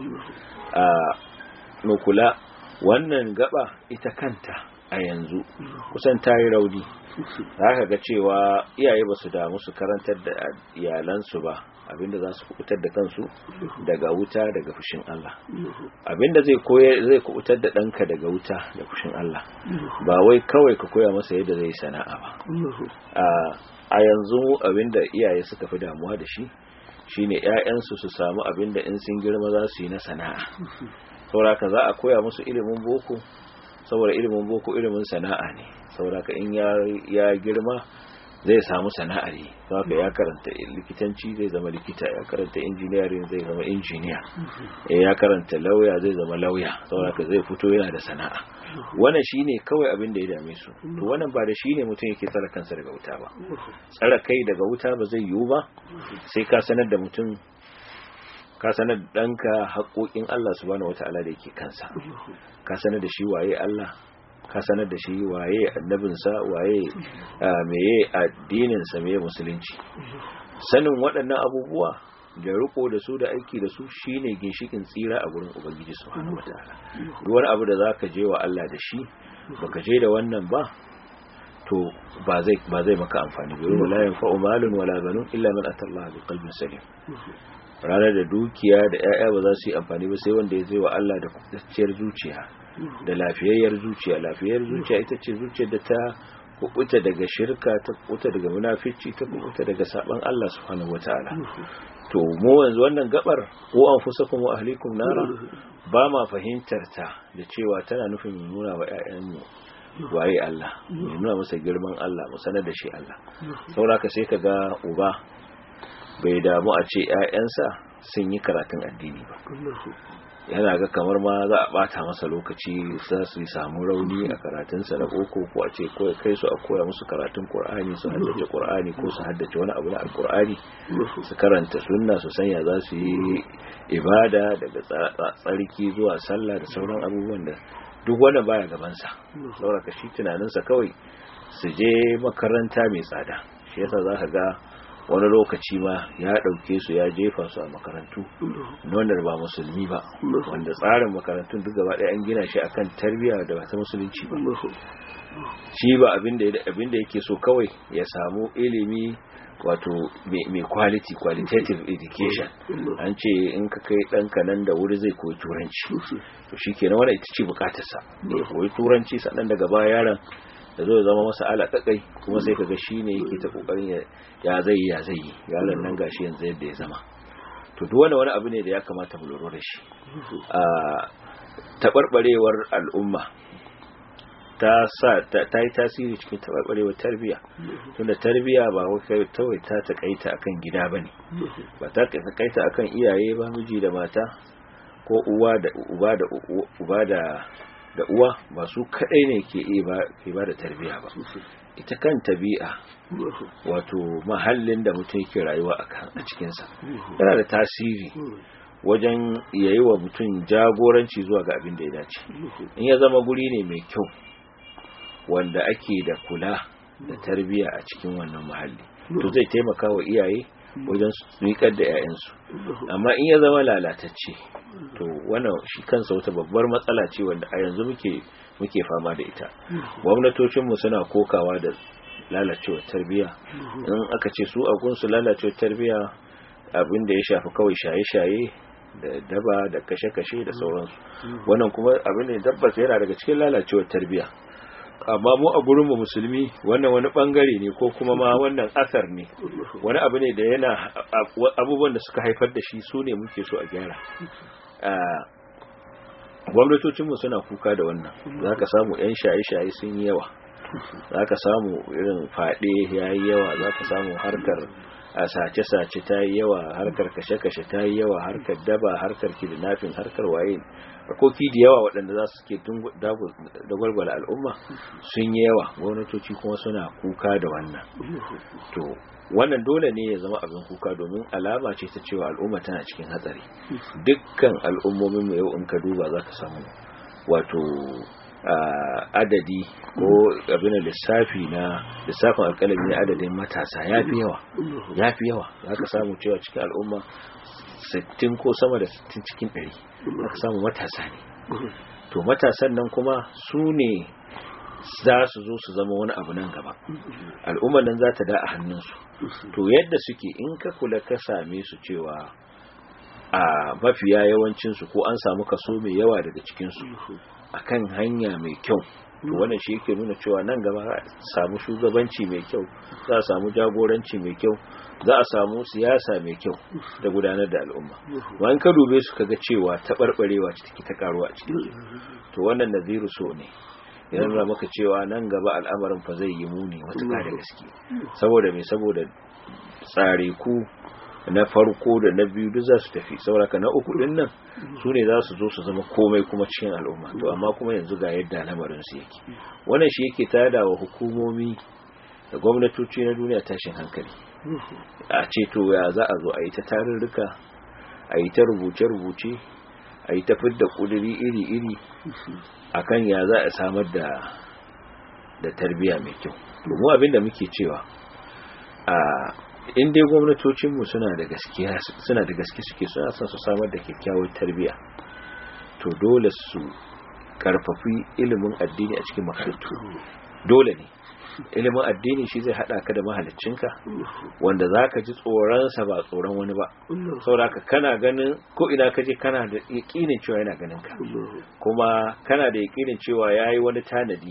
S2: a kula wannan gaba ita kanta a yanzu kusan ta yi rauni za ka ga cewa iyaye ba su damu su karantar da iyalansu ba abinda za su kubutar da kansu daga wuta daga fushin Allah abinda zai koya zai kubutar da ɗanka daga wuta da fushin Allah ba wai kawai ka koya masa yadda zai sana'a ba a yanzu abinda iyaye suka fi damuwa da shi shine ƴaƴansu su samu abinda in sun girma za su yi na sana'a sauraka za a koya musu ilimin boko saboda ilimin boko ilimin sana'a ne sauraka in ya girma zai samu sana'ar yi saboda ya karanta likitanci zai zama likita ya karanta injiniyarin zai zama injiniya ya karanta lauya zai zama lauya saboda zai fito yana da sana'a wannan shine kawai abin da ya dame su to wannan ba da shine mutum yake tsara kansa daga wuta ba tsara kai daga wuta ba zai yiwu ba sai ka sanar da mutum ka sanar da ɗanka haƙoƙin Allah subhanahu wata'ala da yake kansa ka sanar da shi waye Allah ka sanar da shi waye annabinsa waye meye addininsa meye musulunci sanin waɗannan abubuwa da riko da su da aiki da su shine ginshikin tsira a gurin ubangiji subhanahu wataala duk wani abu da zaka je wa Allah da shi baka je da wannan ba to ba zai ba zai maka amfani ba wala yanfa'u malun wala banun illa man atallaha bi qalbin salim ranar da dukiya da 'ya'ya ba za su yi amfani ba sai wanda ya zai wa Allah da kubtacciyar zuciya da lafiyayyar zuciya lafiyayyar zuciya ita ce zuciyar da ta kubuta daga shirka ta kubuta daga munafici ta kubuta daga saban Allah subhanahu wataala to mu yanzu wannan gabar ko an fusakum wa ahlikum nara ba ma fahimtar ta da cewa tana nufin mu nuna wa ƴaƴanmu waye Allah mu nuna masa girman Allah mu sanar da shi Allah saboda sai kaga uba bai damu a ce ƴaƴansa sun yi karatun addini ba yana ga kamar ma za a bata masa lokaci za su samu rauni a karatunsa na boko ko a ce kai su a koya musu karatun qur'ani su haddace qur'ani ko su haddace wani abu na alqur'ani su karanta sunna su sanya za su yi ibada daga tsarki zuwa sallah da sauran abubuwan da duk wanda baya gaban sa saboda shi tunaninsa kawai su je makaranta mai tsada shi yasa za ka ga wani lokaci ma ya ɗauke su ya jefa su a makarantu wanda ba musulmi ba wanda tsarin makarantun duk gaba ɗaya an gina shi akan tarbiyya da ba ta musulunci ba shi ba abin da yake so kawai ya samu ilimi wato mai quality qualitative education an ce in ka kai ɗanka nan da wuri zai koyi turanci to shi kenan wani ita ce bukatarsa ya koyi turanci sannan daga baya yaron da zo zama masa alaƙaƙai kuma sai kaga shi ne yake ta ƙoƙarin ya zai ya zai yi yaron nan gashi yanzu yadda ya zama to duk wani wani abu ne da ya kamata mu lura da shi a taɓarɓarewar al'umma ta sa ta yi tasiri cikin taɓarɓarewar tarbiyya tunda tarbiyya ba kawai ta taƙaita akan gida ba ne ba ta taƙaita akan iyaye ba miji da mata ko uwa da uba da uba da da uwa ba su kadai ne ke ke ba da tarbiya ba ita kan tabi'a wato mahallin da mutum yake rayuwa a cikinsa yana da tasiri wajen yayi wa mutum jagoranci zuwa ga abin da ya dace in ya zama guri ne mai kyau wanda ake da kula da tarbiya a cikin wannan mahalli to zai taimaka wa iyaye wajen miƙar da 'ya'yansu amma in ya zama lalatacce to wannan shi kansa wata babbar matsala ce wanda a yanzu muke muke fama da ita gwamnatocinmu suna kokawa da lalacewar tarbiyya in aka ce su a gunsu lalacewar tarbiyya abin da ya shafi kawai shaye-shaye da daba da kashe-kashe da sauransu wannan kuma abin da tabbas yana daga cikin lalacewar tarbiyya amma mu a gurinmu musulmi wannan wani bangare ne ko kuma ma wannan asar ne wani abu ne da yana abubuwan da suka haifar da shi su ne muke so a gyara gwamnatocinmu suna kuka da wannan za ka samu 'yan shaye-shaye sun yi yawa za ka samu irin faɗe ya yi yawa za ka samu harkar a sace-sace ta yi yawa harkar kashe-kashe ta yi yawa harkar daba harkar kidnapping harkar waye harkoki da yawa waɗanda za su ke dagwalgwala al'umma sun yi yawa gwamnatoci kuma suna kuka da wannan to wannan dole ne ya zama abin kuka domin alama ce ta cewa al'umma tana cikin hatsari dukkan al'ummomin mu yau in ka duba za ka samu wato adadi ko abin da lissafi na lissafin alkalami na adadin matasa ya fi yawa ya fi yawa za ka samu cewa cikin al'umma 60 ko sama da 60 cikin 100 za ka samu matasa ne to matasan nan kuma su ne za su zo su zama wani abu nan gaba al'ummar nan za ta da a hannunsu to yadda suke in ka kula ka same su cewa a mafiya yawancinsu ko an samu kaso mai yawa daga cikinsu akan hanya mai kyau to wannan shi yake nuna cewa nan gaba za a samu shugabanci mai kyau za a samu jagoranci mai kyau za a samu siyasa mai kyau da gudanar da al'umma wani ka dube su kaga cewa taɓarɓarewa take ta karuwa a cikin to wannan naziru so ne ya nuna maka cewa nan gaba al'amarin fa zai yi muni matuƙa da gaske saboda me saboda tsare ku na farko da na biyu duk za su tafi sauraka na uku din nan su ne za su zo su zama komai kuma cikin al'umma to amma kuma yanzu ga yadda lamarin su yake wannan shi yake tada wa hukumomi da gwamnatoci na duniya tashin hankali a ce to ya za a zo a yi ta tarurruka a yi ta rubuce-rubuce a yi ta fidda ƙuduri iri-iri akan ya za a samar da da tarbiyya mai kyau mu abin da muke cewa a in dai gwamnatocinmu suna da gaskiya suna da gaske suke suna son su samar da kyakkyawar tarbiyya to dole su karfafi ilimin addini a cikin makarantu dole ne ilimin addini shi zai hada ka da mahaliccinka wanda zaka ji tsoronsa ba tsoron wani ba saboda kana ganin ko ina ka je kana da yakinin cewa yana ganin ka kuma kana da yakinin cewa yayi wani tanadi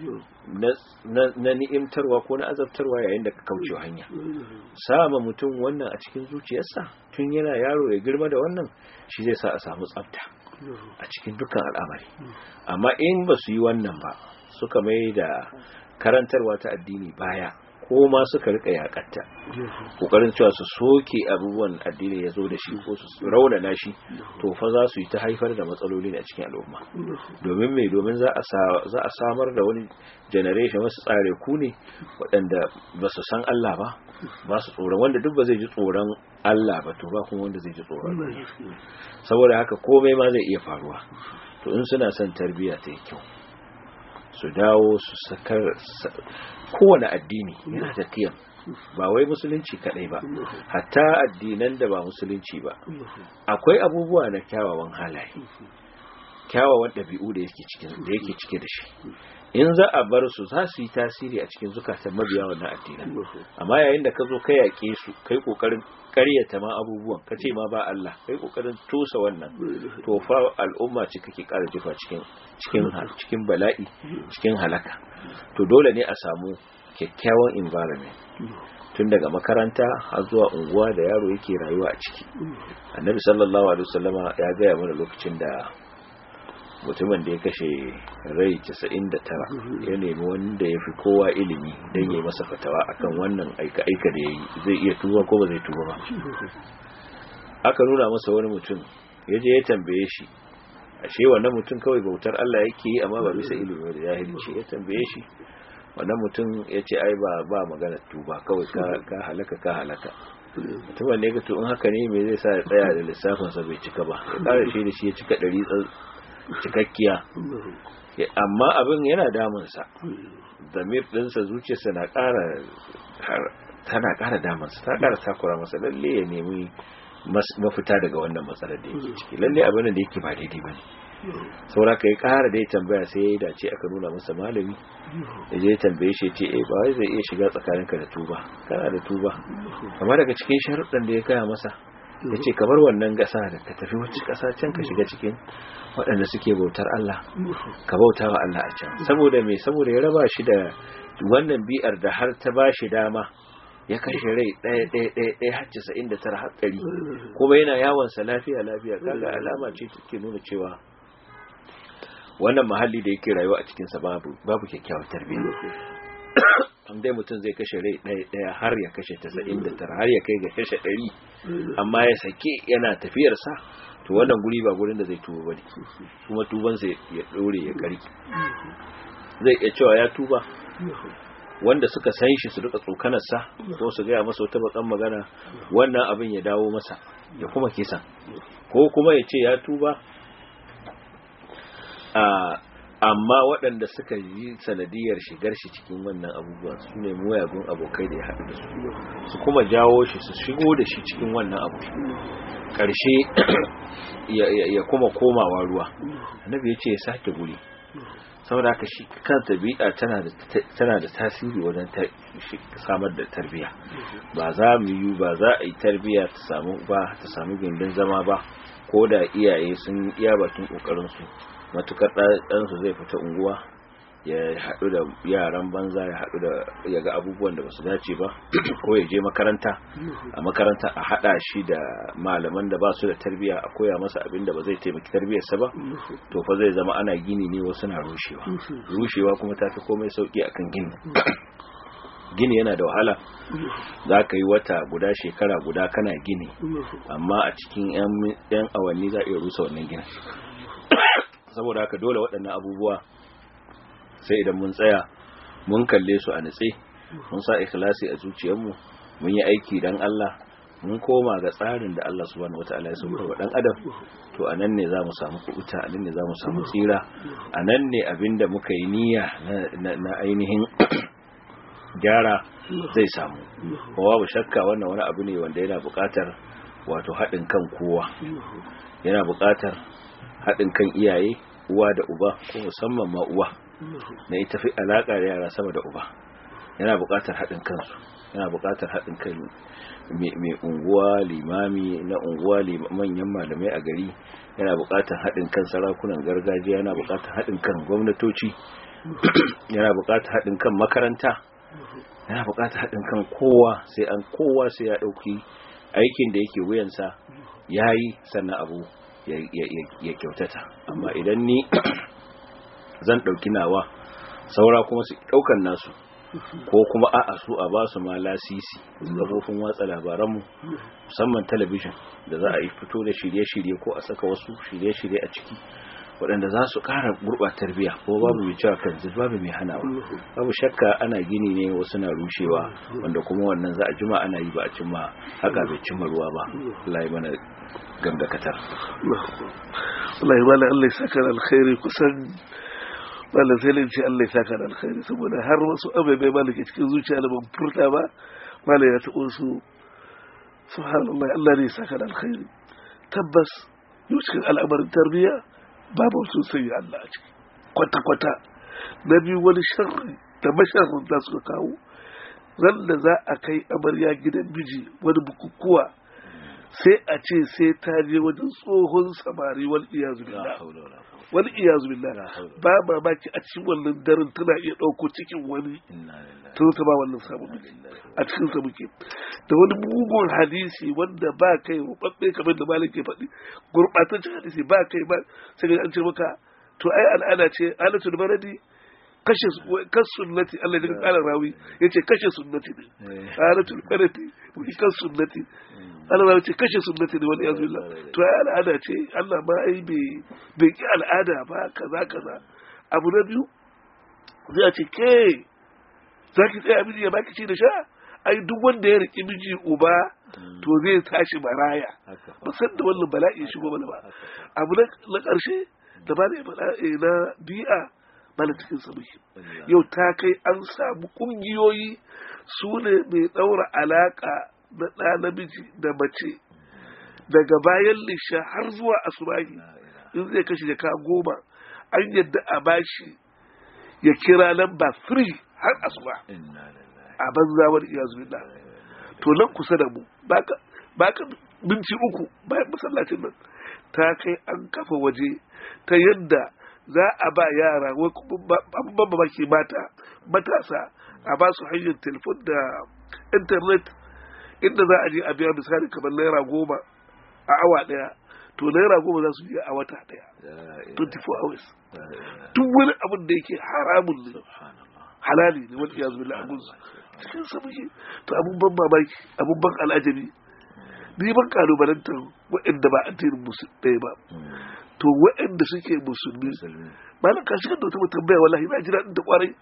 S2: na ni'imtarwa ko na azabtarwa yayin da ka kauce hanya sama mutum wannan a cikin zuciyarsa tun yana yaro ya girma da wannan shi zai sa a samu tsafta a cikin dukkan al'amari amma in ba su yi wannan ba suka mai da karantarwa ta addini baya ko ma suka rika yakatta kokarin cewa su soke abubuwan addini ya zo da shi ko su raunana shi to fa za su yi ta haifar da matsaloli a cikin al'umma domin mai domin za a samar da wani generation wasu tsare ku ne waɗanda ba su san Allah ba ba su tsoron wanda duk ba zai ji tsoron Allah ba to ba kuma wanda zai ji tsoron saboda haka komai ma zai iya faruwa to in suna son tarbiyya ta yi kyau su dawo su sakar kowane addini yana da kiyam ba wai musulunci kadai ba hatta addinan da ba musulunci ba akwai abubuwa na kyawawan halaye kyawawan ɗabi'u da yake cikin da yake cike da shi in za a bar su za su yi tasiri a cikin zukatan mabiya wannan addinan amma yayin da ka zo ka yaƙe su kai kokarin karyata ma abubuwan ka ce ma ba Allah kai kokarin tusa wannan to fa al'umma ce kake ƙara jefa cikin cikin cikin bala'i cikin halaka to dole ne a samu kyakkyawan environment tun daga makaranta har zuwa unguwa da yaro yake rayuwa a ciki annabi sallallahu alaihi wasallama ya gaya mana lokacin da mutumin da ya kashe rai 99 ya nemi wanda ya fi kowa ilimi don yi masa fatawa akan wannan aika-aika da ya yi zai iya tuba ko ba zai tuba ba aka nuna masa wani mutum ya je ya tambaye shi ashe wannan mutum kawai bautar Allah yake yi amma ba bisa ilimi da jahilci ya tambaye shi wannan mutum ya ce ai ba ba magana tuba kawai ka halaka ka halaka mutumin ne ga to in haka ne me zai sa ya tsaya da lissafinsa bai cika ba ya kara shi da shi ya cika ɗari cikakkiya amma abin yana damunsa zamir ɗinsa zuciyarsa na ƙara tana ƙara damunsa ta ƙara takura masa lalle ya nemi mafita daga wannan matsalar da yake ciki lalle abin da yake ba daidai ba ne saura ka yi ƙara da ya tambaya sai ya yi dace aka nuna masa malami da je tambaye shi ce eh ba wai zai iya shiga tsakaninka da tuba kana da tuba amma daga cikin sharuɗan da ya gaya masa ya ce kamar wannan gasa da ka tafi wacce ƙasa can ka shiga cikin waɗanda suke bautar Allah ka bauta wa Allah a can saboda me saboda ya raba shi da wannan bi'ar da har ta ba shi dama ya kashe rai ɗaya ɗaya ɗaya ɗaya har casa'in da tara har ɗari kuma yana yawonsa lafiya lafiya kaga alama ce take nuna cewa wannan mahalli da yake rayuwa a cikinsa babu babu kyakkyawar tarbiyya dai mutum zai kashe rai ɗaya ɗaya har ya kashe tasa'in da tara har ya kai ga kashe ɗari amma ya sake yana tafiyarsa to wannan guri ba gurin da zai tuba ba ne kuma tubansa ya ɗore ya ƙari zai iya cewa ya tuba wanda suka san shi su rika tsokanarsa ko su gaya masa wata bakan magana wannan abin ya dawo masa ya kuma kisan ko kuma ya ce ya tuba a amma waɗanda suka yi sanadiyar shigar shi cikin wannan abubuwan su ne muyagun abokai da ya haɗu da su su kuma jawo shi su shigo da shi cikin wannan abu ƙarshe ya kuma komawa ruwa annabi ya ce ya sake guri saboda haka shi kanta bi'a tana da tasiri wajen samar da tarbiya ba za mu yi ba za a yi tarbiya ta samu ba ta samu gindin zama ba ko da iyaye sun iya bakin ƙoƙarinsu matukar ɗansu zai fita unguwa ya haɗu da yaran banza ya haɗu da ya ga abubuwan da basu dace ba ko ya je makaranta a makaranta a haɗa shi da malaman da ba su da tarbiya a koya masa abin da ba zai taimaki tarbiyarsa ba to fa zai zama ana gini ne wasu na rushewa rushewa kuma ta fi komai sauki akan gini gini yana da wahala za ka yi wata guda shekara guda kana gini amma a cikin 'yan awanni za a iya rusa wannan ginin saboda haka dole waɗannan abubuwa sai idan mun tsaya mun kalle su a nutse mun sa ikhlasi a zuciyarmu mun yi aiki dan Allah mun koma ga tsarin da Allah subhanahu wataala ya sauka wa dan adam to anan ne zamu samu kubuta anan ne zamu samu tsira anan ne abinda muka yi niyya na ainihin gyara zai samu kuma babu shakka wannan wani abu ne wanda yana buƙatar wato haɗin kan kowa yana buƙatar haɗin kan iyaye uwa da uba ko musamman ma uwa na ita fi alaƙa da yara sama da uba yana buƙatar haɗin kansu yana buƙatar haɗin kan mai unguwa limami na unguwa manyan malamai a gari yana buƙatar haɗin kan sarakunan gargajiya yana buƙatar haɗin kan gwamnatoci yana buƙatar haɗin kan makaranta yana buƙatar haɗin kan kowa sai an kowa sai ya ɗauki aikin da yake wuyansa ya yi sannan abu ya kyautata amma idan ni zan ɗauki nawa saura kuma su ɗaukan nasu ko kuma a'a su a ba su ma lasisi kafofin watsa labaranmu musamman talabijin da za a yi fito da shirye-shirye ko a saka wasu shirye-shirye a ciki waɗanda za su ƙara gurɓatar biya ko babu mai cewa kan babu mai hanawa babu shakka ana gini ne wasu na rushewa wanda kuma wannan za a jima ana yi ba a cimma haka bai cimma ruwa ba Allah ya mana gamdakatar
S1: Allah ya bala Allah ya saka alkhairi kusan malam sai ce Allah ya saka da alkhairi saboda har wasu ababai malam ke cikin zuciya da ban furta ba malam ya taɓo su subhanallah Allah ne ya saka da alkhairi tabbas yau cikin al'amarin tarbiyya babu sun sanya Allah a ciki kwata kwata na biyu wani sharri da masharrin da suka kawo ran da za a kai amarya gidan miji wani bukukuwa sai a ce sai ta je wajen tsohon samari wal iyazu billah wani iyazu billah ba mamaki a cikin wannan daren tana iya ɗauko cikin wani tun ta ba wannan samun miki a cikin sa muke da wani mugun hadisi wanda ba kai rubabbe kamar da malam ke faɗi gurɓataccen hadisi ba kai ba sai an ce maka to ai al'ada ce alatul baradi kashe kan sunnati Allah ya kara rawi yace kashe sunnati ne alatul baradi kan sunnati Allah ya ce kashe sunnati ne wani yanzu to ai al'ada ce Allah ma ai bai bai ki al'ada ba kaza kaza abu na biyu zai ce ke zaki tsaya miji ya baki ci da sha ai duk wanda ya riki miji uba to zai tashi maraya ba san da wannan bala'i shigo mana ba abu na karshe da ba na bi'a bala cikin sabuki yau ta kai an samu kungiyoyi su ne mai daura alaka na ɗa namiji da mace daga bayan lisha har zuwa asubahi in zai kashe jaka goma an yadda a bashi ya kira lamba free har asuba a banza wani iya zuwa to nan kusa da mu baka minti uku bayan masallacin nan ta kai an kafa waje ta yadda za a ba yara abubuwan mamaki mata matasa a ba su hanyar telefon da intanet inda za a je a biya misali kamar naira goma a awa daya to naira goma za su biya a wata daya 24 hours duk wani abin da yake haramun ne halali ne wani yanzu billah abun cikin sa muke to abun ban mamaki abun ban al'ajabi ni ban kalubalantar waɗanda ba addinin musulmi ɗaya ba to waɗanda suke musulmi malam ka shigar da wata tambaya wallahi na ji daɗin da kwarai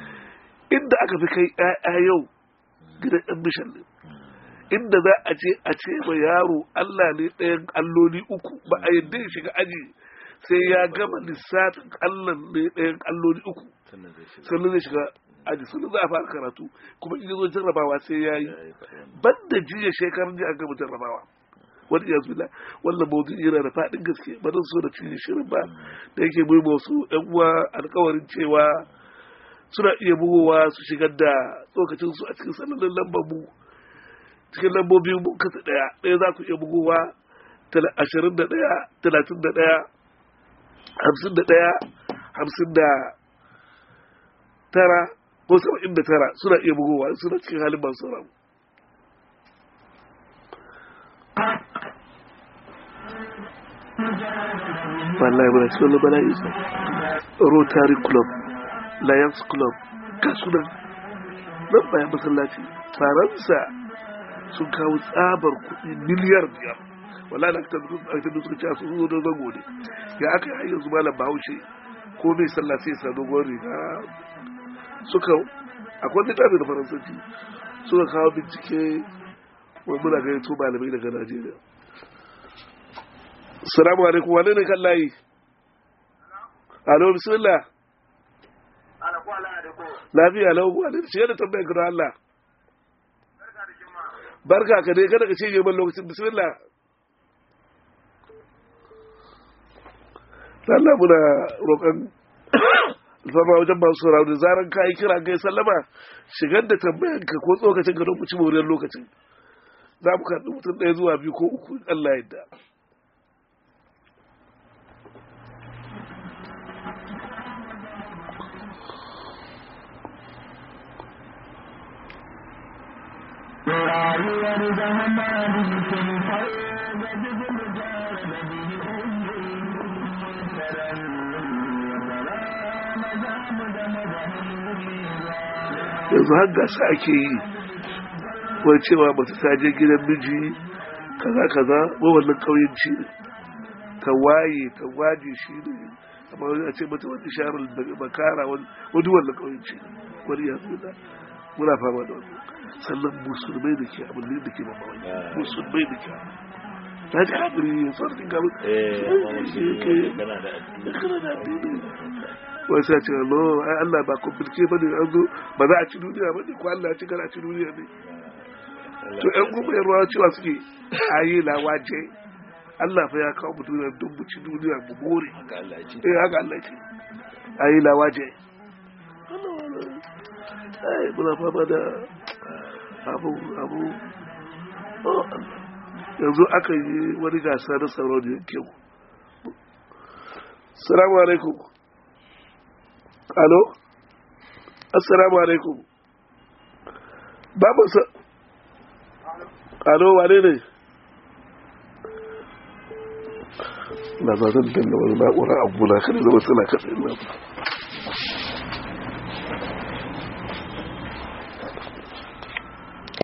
S1: inda aka fi kai ƴaƴa yau gidan ɗan mishan ne inda za a ce a ce ma yaro Allah ne ɗayan alloli uku ba a yadda ya shiga aji sai ya gama lissafin Allah ne ɗayan alloli uku sannan zai shiga aji sannan za a fara karatu kuma in zo jarrabawa sai ya yi banda jiya shekarun jiya an gama jarrabawa wani yanzu bila wannan maudu'i yana da faɗin gaske ba zan so da cinye shirin ba da yake mai wasu ƴan uwa alkawarin cewa suna iya bugowa su shigar da tsokacin su a cikin sanannen lambar mu cikin lambobi mun kasa ɗaya ɗaya za ku iya bugowa ashirin da ɗaya talatin da ɗaya hamsin da ɗaya hamsin da tara ko saba'in da tara suna iya bugowa suna cikin halin masu sauraron wallahi muna cikin wani bala'i rotary club lions club kasunan nan bayan masallaci faransa sun kawo tsabar kuɗi miliyar biyar wallahi da aka da suka ce sun zo don zango ne ya aka yi yanzu malam bahaushe ko mai sallah sai sa dogon riga suka akwai littafi da faransanci suka kawo bincike wani muna gani to malamai daga najeriya salamu alaikum wane ne kan layi alo bismillah lafiya lau wane ne shiga da tambayar gado allah barka ka dai kada ka ce man lokacin bismillah Allah muna roƙon alfama wajen masu sauraro da zaran ka yi kira ga sallama shigar da tambayan ka ko tsokacin ka don mu ci moriyar lokacin za mu karɓi mutum ɗaya zuwa biyu ko uku Allah yadda
S3: rayuwar zamani sun fayo da jikin jara da bihi
S1: yanzu har gasa ake yi wani cewa mace ta je gidan miji kaza kaza ba wannan ƙauyenci ne ta waye ta waje shi ne amma wani a ce mata wani sharar da makara wani wannan ƙauyenci ne wani ya zo da muna fama da wani sannan musulmai da ke abin da ke mamaye musulmai da ke ta ji haɗari ya sarfin gaba kana da addini wai sai ce no ai Allah ba komplike ba ne an zo ba za a ci duniya ba ne ko Allah ya ci kana ci duniya ne to ƴan kuma yan ruwa cewa suke ayi lawaje Allah fa ya kawo mu duniya don mu ci duniya mu more eh haka Allah ce ayi lawaje ai muna fama da abu abu yanzu aka yi wani gasa na sauran da yankin salamu alaikum alo assalamu alaikum babu sa alo wane ne na zazan danna wani na'ura abu na kada zama suna katsa ina